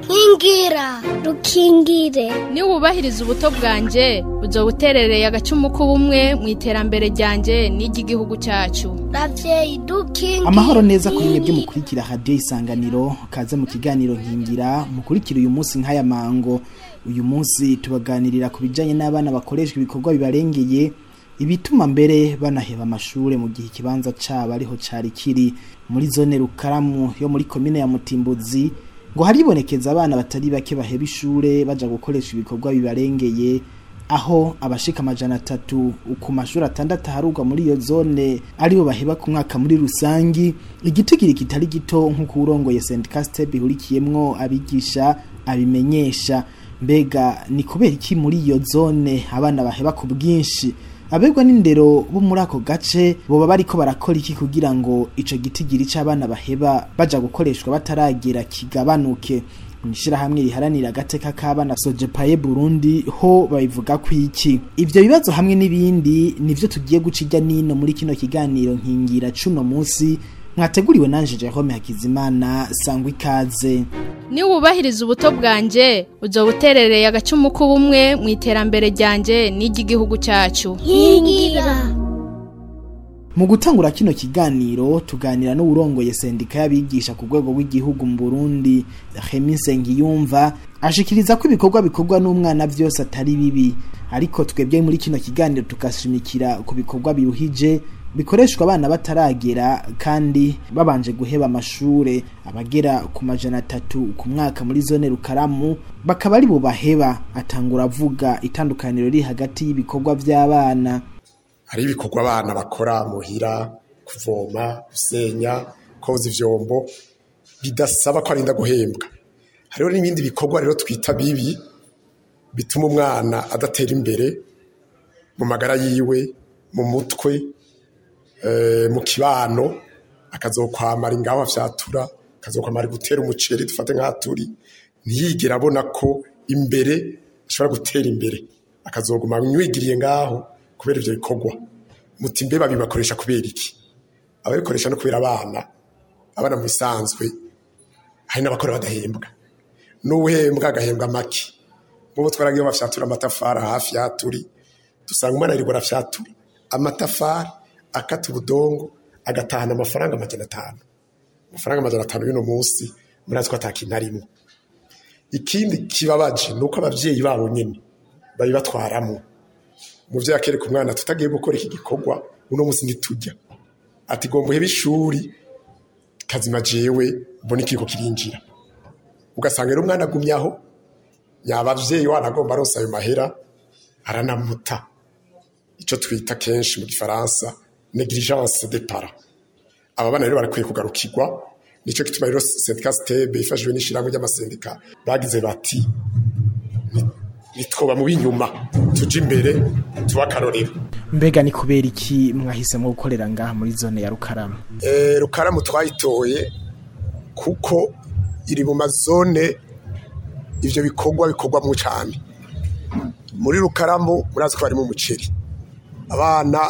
nkingira rukingire niwubahiriza ubuto bwanje uzo buterereye agacumu k'ubumwe mu iterambere ryanje n'iry'igihugu cyacu ravyeyi dukingire amahoro neza kuri mwebwe mukurikira radiyo isanganiro kaze mu kiganiro nkingira mukurikira uyu munsi nk'aya mango uyu munsi tubaganirira ku bijyanye n'abana bakoreshwa ibikorwa bibarengeye ibituma mbere banaheba amashure mu gihe ikibanza cabo ariho cari kiri muri zone rukaramu yo muri komine ya mutimbuzi ngo haribonekeza abana batari bake baheba ishure baja gukoresha ibikorwa bibarengeye aho abashika amajana atatu ku mashuri atandatu aharugwa muri iyo zone aribo baheba ku mwaka muri rusangi igitigiri kitari gito nk'uko urongoye St Castep ihurikiyemwo abigisha abimenyesha mbega ni kubera iki muri iyo zone abana baheba ku bwinshi abegwa n'indero bo muri ako gace boba bariko barakora iki kugira ngo ico gitigiri c'abana baheba baja gukoreshwa bataragera kigabanuke mwishirahamwe riharanira agateka k'abana sojepaye burundi ho babivuga ko iki ivyo bibazo hamwe n'ibindi nivyo tugiye guca irya nino muri kino kiganiro nkingira cuno musi mwateguriwe nanje Jerome Hakizimana sangwa ikaze niwubahiriza ubuto bwanje uzo buterereye agacumu k'ubumwe mu iterambere ryanje n'iry'igihugu cyacu nkingira mu gutangura kino kiganiro tuganira n'uwurongoye sendika y'abigisha ku rwego rw'igihugu mu Burundi Remy Nsengiyumva ashikiriza ko ibikorwa bikorwa n'umwana vyose atari bibi ariko twebwe muri kino kiganiro tukashimikira ku bikorwa biruhije bikoreshwa abana bataragera kandi babanje guheba amashure abagera ku majana atatu ku mwaka muri zone rukaramu bakaba ari bo baheba atangura avuga itandukaniro riri hagati y'ibikorwa vy'abana hari ibikorwa abana bakora muhira kuvoma gusenya koza ivyombo bidasaba ko arinda guhembwa hariho n'ibindi bikorwa rero twita bibi bituma umwana adatera imbere mu magara yiwe mu mutwe mu kibano akazokwamara ingaho afyatura akazokwamara gutera umuceri dufate nk'aha turi ntiyigere abona ko imbere ashobora gutera imbere akazoguma nywigiriye ngaho kubera ivyo bikorwa muti mbe babibakoresha kubera iki ababikoresha no kubera abana abana mu bisanzwe hari n'abakora badahembwa n'uwuhembwa agahembwa make nk'ubu twaragiye bafyatura amatafari hafi ya turi dusanga umwana ariko arafyatura amatafari akata ubudongo agatahana amafaranga amajana atanu amafaranga amajana atanu y'uno munsi murazi ko atakintu arimo ikindi kibabaje ni uko ababyeyi babo nyine babibatwaramo umubyeyi akereka umwana tutagiye gukora iki gikorwa uno munsi ntitujya ati gomba uhebe ishuri kazima jewe mbona ikiko kirinjira ugasanga rero umwana agumye aho yaba ababyeyi wanagomba arose ayo mahera aranamuta icyo twita kenshi mu gifaransa negligence de para aba bana rero barakwiye kugarukirwa nicyo gituma rero sendika stebe ifashijwe n'ishyirahamwe ry'amasendika bagize bati nitwoba mu b'inyuma tujye imbere tuba akarorero mbega ni kubera iki mwahisemo gukorera ngaha muri zone ya rukaramu rukaramu twayitoye kuko iri mu mazone ibyo bikorwa bikorwamo cyane muri rukaramu murazi ko harimo umuceri abana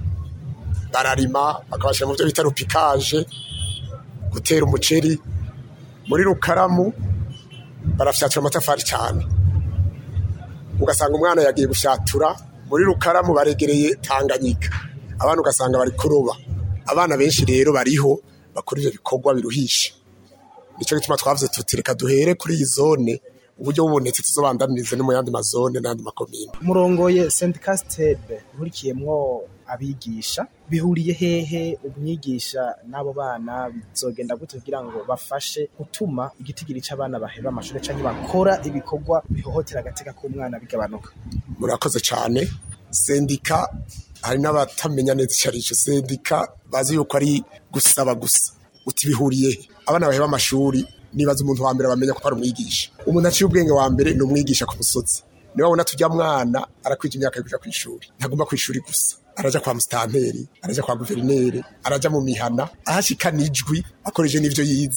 bararima bakabashyira mu byo bita rupikaje gutera umuceri muri rukaramu barafyatura amatafari cyane ugasanga umwana yagiye gufyatura muri rukaramu baregereye tanganyika abana ugasanga bari kuroba abana benshi rero bariho bakora ibyo bikorwa biruhisha nicyo gituma twavuze tuti reka duhere kuri iyi zone uburyo bubonetse tuzobandanirize no mu yandi mazone n'ayandi makomine murongoye St Castebe uhurikiyemwo abigisha bihuriye hehe umwigisha n'abo bana bizogenda gute kugira ngo bafashe gutuma igitigiri c'abana baheba amashuri canke bakora ibikorwa bihohotera agateka k'umwana bigabanuka murakoze cyane sendika hari n'abatamenya neza icyo ari cyo sendika bazi yuko ari gusaba gusa uti bihuriye he abana baheba amashuri nibaza umuntu wa mbere bamenya ko ari umwigisha umuntu aciye ubwenge wa mbere ni umwigisha ku musozi niba wabona tujya mwana arakwija imyaka yo kuja ku ishuri ntagomba ku ishuri gusa araja kwa musitanteri araja kwa guverineri araja mu mihana ahashika n'ijwi akoresheje n'ivyo yize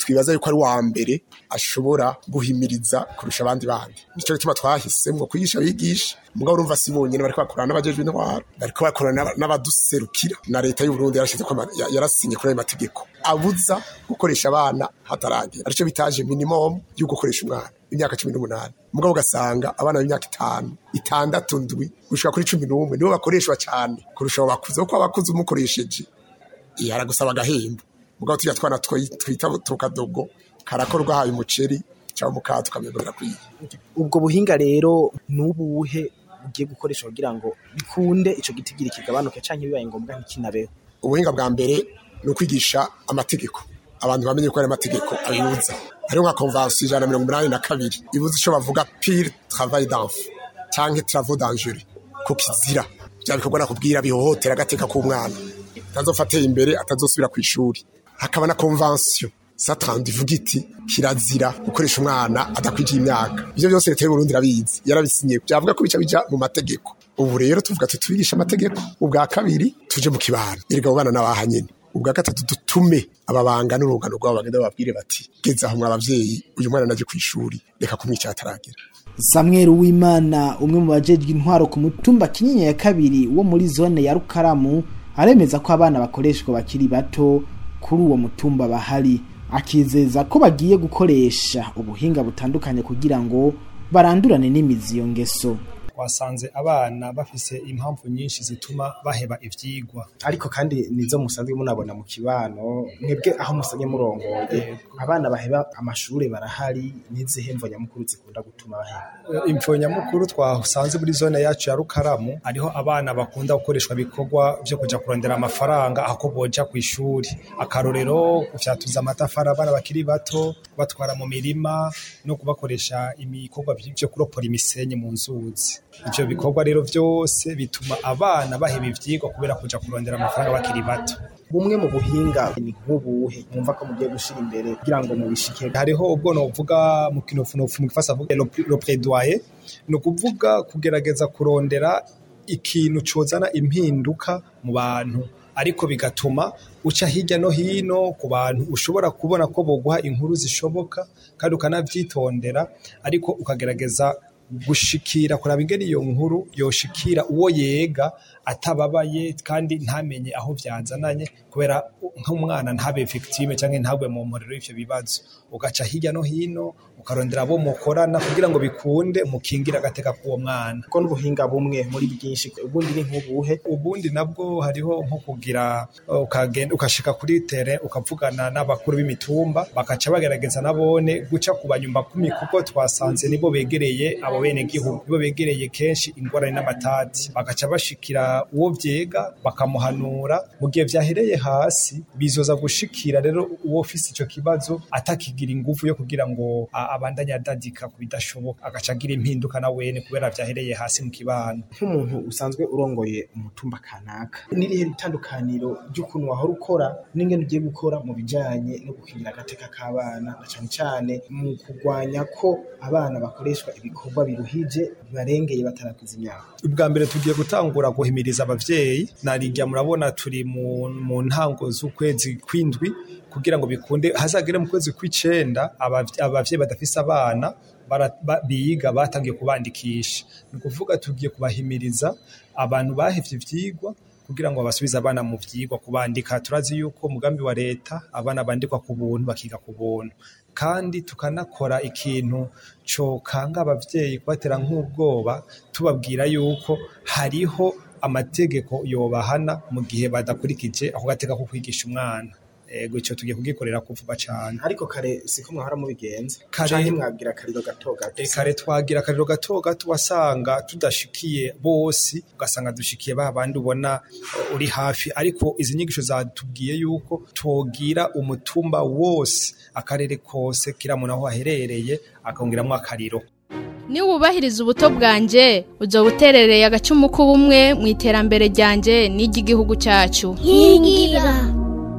twibaza yuko ari wa mbere ashobora guhimiriza kurusha abandi bandi nico gituma twahisemwo kwigisha abigisha mugabo urumva si bonyene bariko bakorana n'abajejwe intwaro bariko bakorana n'aba- n'abaduserukira na leta y'u Burundi yarashize ko ama- ya- yarasinye kuri ayo mategeko abuza gukoresha abana hataragera arico bitaje minimum yo gukoresha umwana imyaka cumi n'umunani mugabo ugasanga abana b'imyaka itanu itandatu ndwi gushika kuri cumi n'umwe nibo bakoreshwa cyane kurusha abo bakuze kuko abakuze umukoresheje iyo aragusaba agahembo mugabo tujya twana twi- twita tukadogo karakora ugahaye umuceri cyangwa umukati ukamenya kwiye ubwo buhinga rero n'ubuhe ugiye gukoresha kugira ngo bikunde ico gitigiri kigabanuke canke bibaye ngombwa ntikinabeho ubuhinga bwa mbere ni ukwigisha amategeko abantu bamenye ko ari amategeko abibuza hariho nka konvansiyo ijana na mirongo inani na kabiri ibuza icyo bavuga pire travail d'enfant cyangwa travaux dangereux ku kizira bya bikorwa nakubwira bihohotera agateka k'umwana atazofateye imbere atazosubira ku ishuri hakaba na konvansiyo satrandi ivuga iti kirazira gukoresha umwana adakwijiye imyaka ibyo byose leta y'uburundi irabizi yarabisinye byavuga ko bica bija mu mategeko ubu rero tuvuga ati tubigisha amategeko ubwa kabiri tuje mu kibano erega abo bana n'abaha nyene ubwa gatatu dutume ababanga n'urungano rwabo bagenda bababwire bati geza aho mwabavyeyi uyu mwana naje ku ishuri reka kumwica ataragera Samuel Uwimana umwe mu bajejwe intwaro ku mutumba Kinyinya ya kabiri wo muri zone ya Rukaramu aremeza ko abana bakoreshwa bakiri bato kuri uwo mutumba bahari akizeza ko bagiye gukoresha ubuhinga butandukanye kugira ngo barandurane n'imizi iyo ngeso twasanze abana bafise impamvu nyinshi zituma baheba ivyigwa ariko kandi nizo musanzwe munabona mu kibano mwebwe aho musanye murongoye abana baheba amashure barahari n'izihe mvo nyamukuru zikunda gutuma baheba imvo nyamukuru twasanze muri zone yacu ya rukaramu hariho abana bakunda gukoreshwa ibikorwa vyo kuja kurondera amafaranga ako boja ku ishuri akarorero kufyatuza amatafari abana bakiri bato batwara mu mirima no kubakoresha ibikorwa vyo kuropora imisenyi mu nzuzi ivyo bikorwa rero vyose bituma abana baheba ivyigwa kubera kuja kurondera amafaranga bakiri bato bumwe mu buhinga ni nk'ubuhe mwumva ko mugiye gushira imbere kugira ngo mubishike hariho ubwo novuga mu kinofunofu mu gifasa avuga le plaidoyer ni ukuvuga kugerageza kurondera ikintu cozana impinduka mu bantu ariko bigatuma uca hirya no hino ku bantu ushobora kubona ko boguha inkuru zishoboka kandi ukanavyitondera ariko ukagerageza gushikira kuraba ingene iyo nkuru yoshikira uwo yega atababaye kandi ntamenye aho vyazananye kubera nk'umwana ntabe victime canke ntagwe mu mporero y'ivyo bibazo ugaca hirya no hino ukarondera abo mukorana kugira ngo bikunde mukingira agateka k'uwo mwana ko n'ubuhinga bumwe muri bwinshi ubundi ni nk'ubuhe ubundi nabwo hariho nko kugira uh, ukagenda ukashika kuri tere ukavugana n'abakuru b'imitumba bakaca bagerageza nabone guca ku banyumba kumi kuko twasanze nibo begereye abo bene gihugu nibo begereye kenshi ingorane n'amatati bagaca bashikira uwo vyega bakamuhanura mu gihe vyahereye hasi bizoza gushikira rero uwo ufise ico kibazo atakigira ingufu yo kugira ngo a- abandanye adadika ku bidashoboka agaca agira impinduka na wene kubera vyahereye hasi mu kibano nk'umuntu usanzwe urongoye umutumba kanaka n'irihe itandukaniro ry'ukuntu wahora ukora n'ingene ugiye gukora mu bijanye no gukingira agateka k'abana na cane cane mu kurwanya ko abana bakoreshwa ibikorwa biruhije bibarengeye batarakuza imyaka ubwa mbere tugiye gutangura guhimiriza abavyeyi narirya murabona turi mu, mu ntango z'ukwezi kw'indwi kugira ngo bikunde hazagere mu kwezi kw'icenda abavy- abavyeyi badafise abana bara- ba- biga batangiye kubandikisha ni ukuvuga tugiye kubahimiriza abantu bahevye ivyigwa kugira ngo basubize abana mu vyigwa kubandika turazi yuko umugambi wa leta abana bandikwa ku buntu bakiga ku buntu kandi tukanakora ikintu cokanga abavyeyi kubatera nk'ubwoba tubabwira yuko hariho amategeko yobahana mu gihe badakurikije ako gateka ko kwigisha umwana ego ico tugiye kugikorera kuvuga cane ariko kare siko mwahora mubigenza Kare- canke mwabwira akariro gato gato E, kare twagira akariro gato gato wasanga tudashikiye bose ugasanga dushikiye ba bandi ubona uh, uri hafi ariko izi nyigisho zatubwiye yuko twogira umutumba wose akarere kose kira muntu aho aherereye akongeramwo akariro niba wubahiriza ubuto bwanjye uzoba uterereye agacumu k'ubumwe mu iterambere ryanjye n'iry'igihugu cyacu nkingira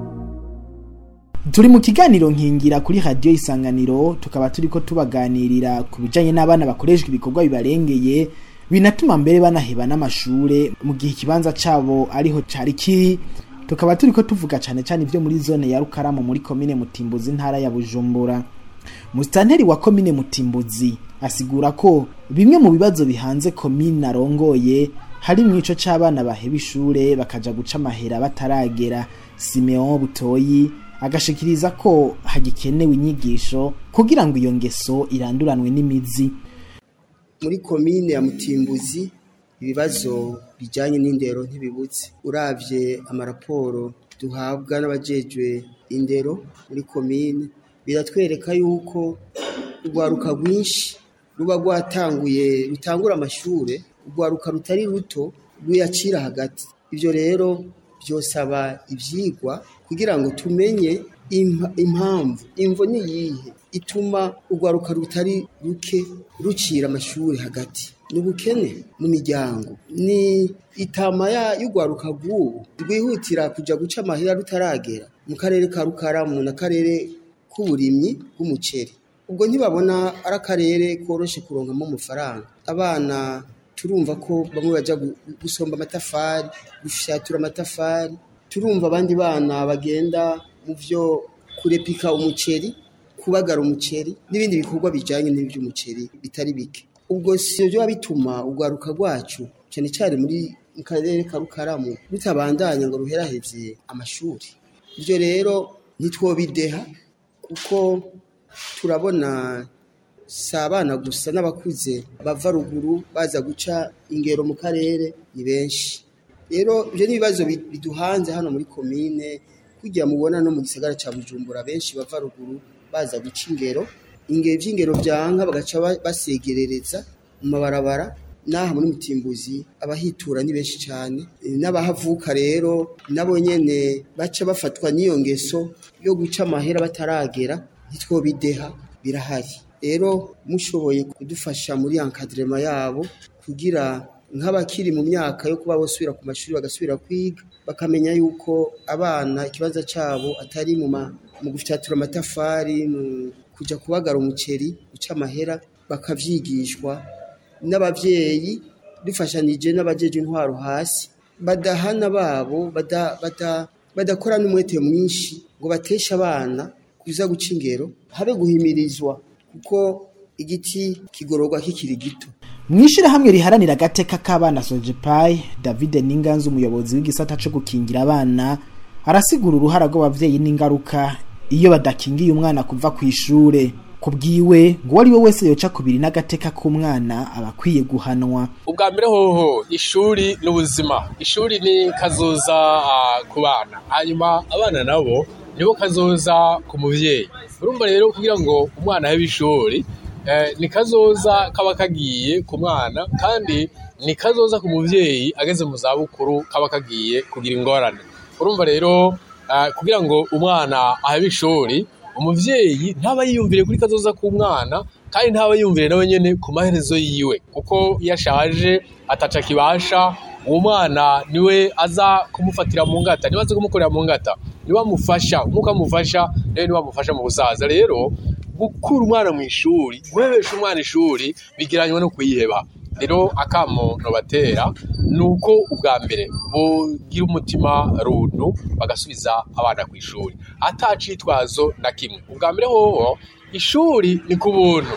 turi mu kiganiro nkingira kuri radiyo isanganiro tukaba turi ko tubaganirira ku bijyanye n'abana bakoreshwa ibikorwa bibarengeye binatuma mbere banaheba n'amashure mu gihe ikibanza cyabo ariho cyari kiri tukaba turiko tuvuga cane cane ivyo muri zone ya Rukaramu muri komine Mutimbuzi ntara ya Bujumbura Mustanteri wa komine Mutimbuzi asigura ko bimwe mu bibazo bihanze komine arongoye hari mwico c'abana baheba ishure bakaja guca amahera bataragera Simeon Butoyi agashikiriza ko hagikenewe inyigisho kugira ngo iyo ngeso iranduranwe n'imizi muri komine ya Mutimbuzi ibibazo bijyanye n'indero ntibibutse uravye amaraporo duhabwa n'abajejwe indero muri komine biratwereka yuko urwaruka rwinshi ruba rwatanguye rutangura amashure urwaruka rutari ruto ruyacira hagati ibyo rero byosaba ibyigwa kugira ngo tumenye impamvu imvo ni iyihe ituma urwaruka rutari ruke rucira amashuri hagati ni ubukene mu miryango ni itama y'urwaruka rw'ubu rwihutira kujya guca amahera rutaragera mu karere ka rukaramu n'akarere k'uburimyi bw'umuceri ubwo ntibabona ari akarere koroshe kuronkamo amafaranga abana turumva ko bamwe bajya gusomba amatafari gufyatura amatafari turumva abandi bana bagenda mu byo kurepika umuceri kubagara umuceri n'ibindi bikorwa bijyanye n'iby'umuceri bitari bike ubwo si byo biba bituma urwaruka rwacu cyane cyane muri mu karere ka rukaramu rutabandanya ngo ruheraheze amashuri ibyo rero ntitwobideha kuko turabona si abana gusa n'abakuze bava ruguru baza guca ingero mu karere ni benshi rero ibyo ni ibibazo biduhanze hano muri komine kugira mubona no mu gisagara cya bujumbura benshi bava ruguru baza guca ingero ingero by'ingero byanka bagaca basegerereza mu mabarabara n'aha muri mutimbuzi abahitura ni benshi cyane n'abahavuka rero nabo nyine baca bafatwa n'iyo ngeso yo guca amahera bataragera ntitwobideha birahari rero mushoboye kudufasha muri ankadrema yabo kugira nk'abakiri mu myaka yo kuba basubira ku mashuri bagasubira kwiga bakamenya yuko abana ikibazo cyabo atari mu mu gufyatura amatafari mu kujya kubagara umuceri guca amahera bakavyigishwa n'abavyeyi dufashanije n'abajeje intwaro hasi badahana babo bada, bada, badakora n'umwete mwinshi ngo bateshe abana kuza guca ingero habe guhimirizwa kuko igiti kigororwa kikiri gito mwishirahamwe riharanira agateka k'abana Sojepai David Ninganzu umuyobozi w'igisata cyo gukingira abana arasigura uruhara rw'abavyeyi n'ingaruka iyo badakingiye umwana kuva ku ishure kubwiwe ngo ari we wese yoca kubiri n'agateka k'umwana aba akwiye guhanwa ubwa mbere hoho ishuri n'ubuzima ishuri ni kazoza ku bana hanyuma abana nabo nibo kazoza ku muvyeyi urumva rero kugira ngo umwana ahe ishuri ni kazoza kaba kagiye ku mwana kandi ni kazoza ku muvyeyi ageze mu zabukuru kaba kagiye kugira ingorane urumva rero kugira ngo umwana ahabe ishuri umuvyeyi ntaba yiyumvire kuri kazoza k'umwana kandi ntaba yiyumvire nawe nyene ku maherezo yiwe kuko iyo ashaje ataca kibasha uwo mwana niwe aza kumufatira mu ngata niwe aza kumukorera mu ngata niwe amufasha nk'uko amufasha nawe niwe amufasha mu busaza rero gukura umwana mu ishuri guhebesha umwana ishuri bigiranywe no kuyiheba rero akamo nobatera ni uko ubwa mbere bugira umutima runtu bagasubiza abana ku ishuri atacitwazo na kimwe ubwa mbere hoho ishuri ni ku buntu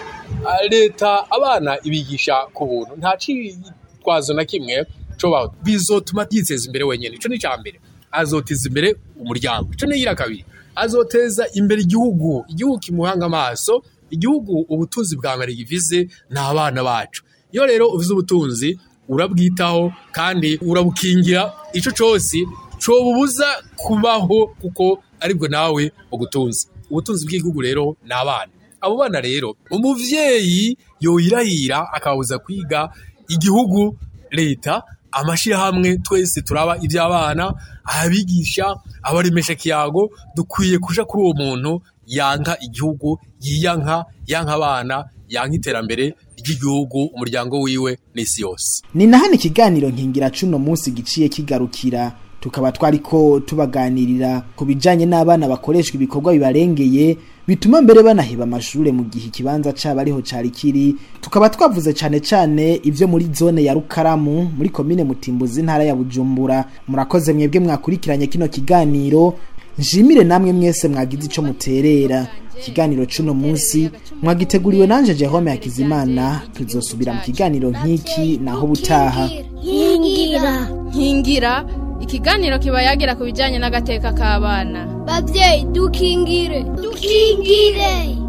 leta abana ibigisha ku buntu nta citwazo na kimwe cobaho bizotuma yiteza imbere wenyine ico ni ca mbere azoteza imbere umuryango ico ni kabiri azoteza imbere igihugu igihugu kimuhanga amaso igihugu ubutunzi bwa mbere givize ni abana bacu iyo rero uvize ubutunzi urabwitaho kandi urabukingira icyo cyose cobubuza kubaho kuko aribwo nawe ugutunze ubutunzi bw'igihugu rero ni abana abo bana rero umuvyeyi yoyirahira akabuza kwiga igihugu leta amashyirahamwe twese turaba iby'abana abigisha abaremesha kiyago dukwiye kuja kuri uwo muntu yanka igihugu yiyanka yanka abana yanka iterambere ry'igihugu umuryango wiwe n'isi yose ni na hano ikiganiro nkingira cuno munsi giciye kigarukira tukaba twariko tubaganirira ku bijanye n'abana bakoreshwa ibikorwa bibarengeye bituma mbere banaheba amashure mu gihe ikibanza cabo ariho cari kiri tukaba twavuze cane cane ivyo muri zone ya Rukaramu muri komine Mutimbuzi ntara ya Bujumbura murakoze mwebwe mwakurikiranye kino kiganiro nshimire namwe mwese mwagize ico muterera ikiganiro cuno munsi mwagiteguriwe nanje Jerome Hakizimana tuzosubira mu kiganiro nk'iki naho butaha nkingira nkingira ikiganiro kiba yagira ku bijyanye n'agateka k'abana babyeyi dukingire dukingire